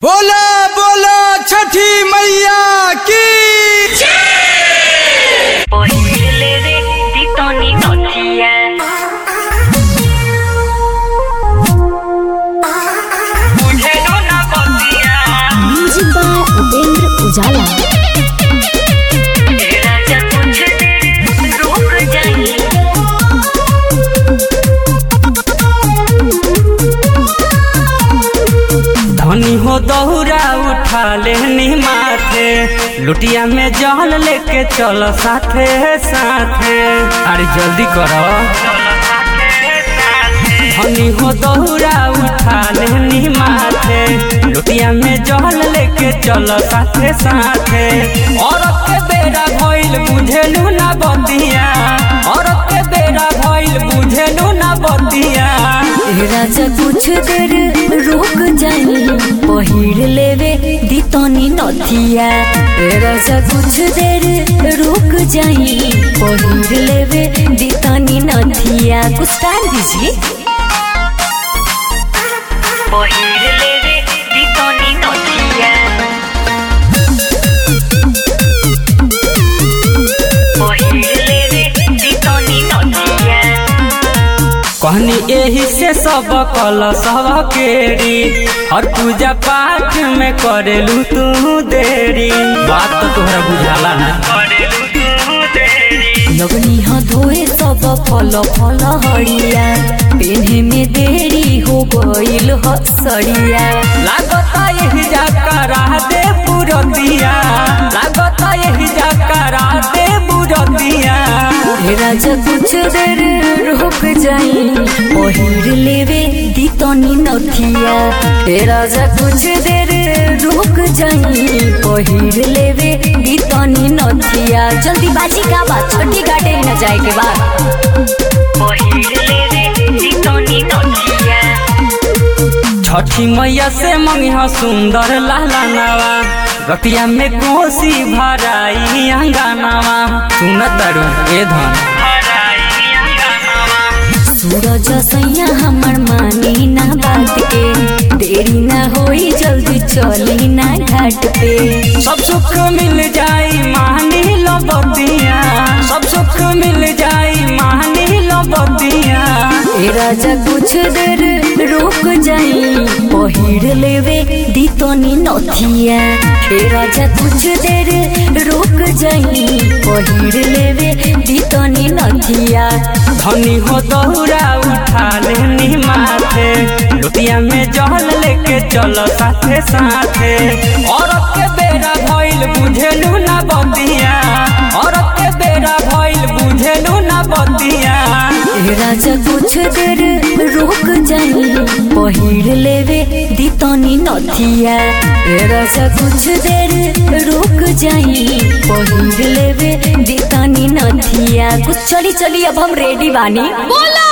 बोला बोला छठी मैया की Posible de Titoni Notia. मुझे ढूंढना पड़तिया म्यूजिक बाय उपेंद्र उजाला तेरा जब कुछ देर रुक जाए धनी हो दौरा उठा लेनी माथे लुटिया में जल लेके चलो साथे साथे अरे जल्दी करो धनी हो दौरा उठा लेनी माथे लुटिया में जल लेके चलो साथे साथे औरत के बेड़ा भइल बुझेलू ना बतिया औरत के बेड़ा भइल बुझेलू ना बतिया राजा कुछ देर रुक जाई पहिर लेवे दितनी नथिया ए राजा कुछ देर रुक जाई पहिर लेवे दितनी नथिया कुछ टाइम दीजिए Posible de Titoni Notia. Posible de Titoni Notia. कहनी यही से सब कल सब केरी हर पूजा पाठ में करेलू तू देरी बात तो तोहरा बुझाला ना लगनी ह धोए सब फल फल हरिया पेन्हे में देरी हो गइल ह सड़िया लागता यही जा करा दे पुरतिया लागता यही जा करा दे पुरतिया हे राजा कुछ देर रुक जाई पहिर लेवे दितनी नथिया हे राजा कुछ देर रुक जाई पहिर लेवे दितनी नथिया जल्दी बाजी का बात छोटी गाड़ी न जाए के बाद Posible de Titoni Notia. छठी मैया से मंगिया सुंदर लाला नवा रतिया में कोसी भराई अंगनावा सुन तारू ए धन सूरज सैया हमर मानी ना बात के देरी ना होई जल्दी चली ना घाट पे सब सुख मिल जाई मानी लो बतिया सब सुख मिल जाई मानी लो बतिया ए राजा कुछ देर रुक जाई पहिर लेवे दितनी नथिया ए राजा कुछ देर रुक जाई पहिर लेवे दितनी नथिया धनी हो दौरा उठा लेनी माथे लुटिया में जल लेके चलो साथे साथे औरत के बेरा भइल बुझेलू ना बतिया औरत के बेरा भइल बुझेलू ना बतिया ए राजा कुछ देर रुक जाई पहिर लेवे दितनी नथिया ए राजा कुछ देर रुक जाई पहिर लेवे दितनी नथिया कुछ चली चली अब हम रेडी बानी बोला